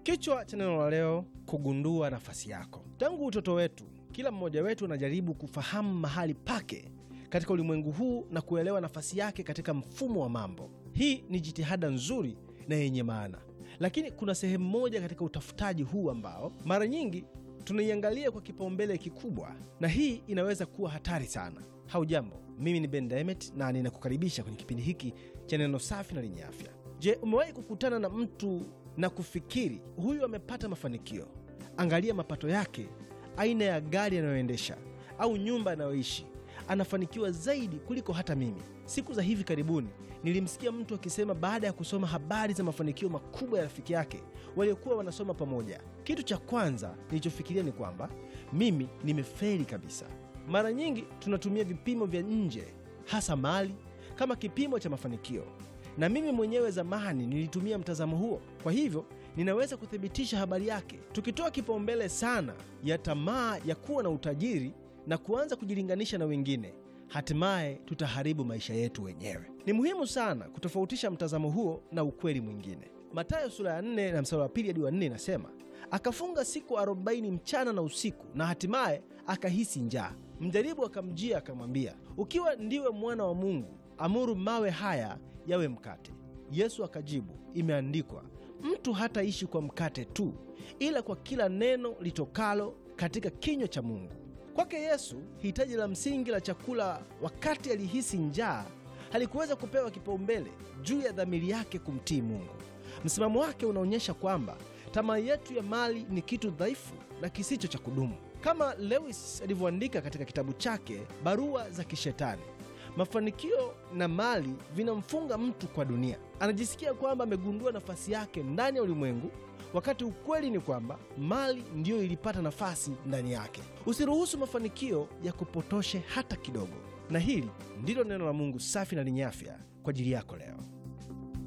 Kichwa cha neno la leo, kugundua nafasi yako. Tangu utoto wetu, kila mmoja wetu anajaribu kufahamu mahali pake katika ulimwengu huu na kuelewa nafasi yake katika mfumo wa mambo. Hii ni jitihada nzuri na yenye maana, lakini kuna sehemu moja katika utafutaji huu ambao mara nyingi tunaiangalia kwa kipaumbele kikubwa, na hii inaweza kuwa hatari sana. Haujambo, mimi ni Ben Demet na ninakukaribisha kwenye kipindi hiki cha neno safi na lenye afya. Je, umewahi kukutana na mtu na kufikiri huyu amepata mafanikio? Angalia mapato yake, aina ya gari anayoendesha au nyumba anayoishi, anafanikiwa zaidi kuliko hata mimi. Siku za hivi karibuni nilimsikia mtu akisema baada ya kusoma habari za mafanikio makubwa ya rafiki yake waliokuwa wanasoma pamoja, kitu cha kwanza nilichofikiria ni kwamba mimi nimefeli kabisa. Mara nyingi tunatumia vipimo vya nje, hasa mali, kama kipimo cha mafanikio, na mimi mwenyewe zamani nilitumia mtazamo huo. Kwa hivyo ninaweza kuthibitisha habari yake. Tukitoa kipaumbele sana ya tamaa ya kuwa na utajiri na kuanza kujilinganisha na wengine, hatimaye tutaharibu maisha yetu wenyewe. Ni muhimu sana kutofautisha mtazamo huo na ukweli mwingine. Mathayo sura ya 4 na mstari wa pili hadi wa 4 inasema, akafunga siku arobaini mchana na usiku, na hatimaye akahisi njaa. Mjaribu akamjia akamwambia, ukiwa ndiwe mwana wa Mungu, amuru mawe haya yawe mkate. Yesu akajibu, imeandikwa, mtu hataishi kwa mkate tu, ila kwa kila neno litokalo katika kinywa cha Mungu. Kwake Yesu, hitaji la msingi la chakula wakati alihisi njaa halikuweza kupewa kipaumbele juu ya dhamiri yake kumtii Mungu. Msimamo wake unaonyesha kwamba tamaa yetu ya mali ni kitu dhaifu na kisicho cha kudumu. Kama Lewis alivyoandika katika kitabu chake Barua za Kishetani, mafanikio na mali vinamfunga mtu kwa dunia. Anajisikia kwamba amegundua nafasi yake ndani ya ulimwengu, wakati ukweli ni kwamba mali ndiyo ilipata nafasi ndani yake. Usiruhusu mafanikio ya kupotoshe hata kidogo. Na hili ndilo neno la Mungu safi na lenye afya kwa ajili yako leo.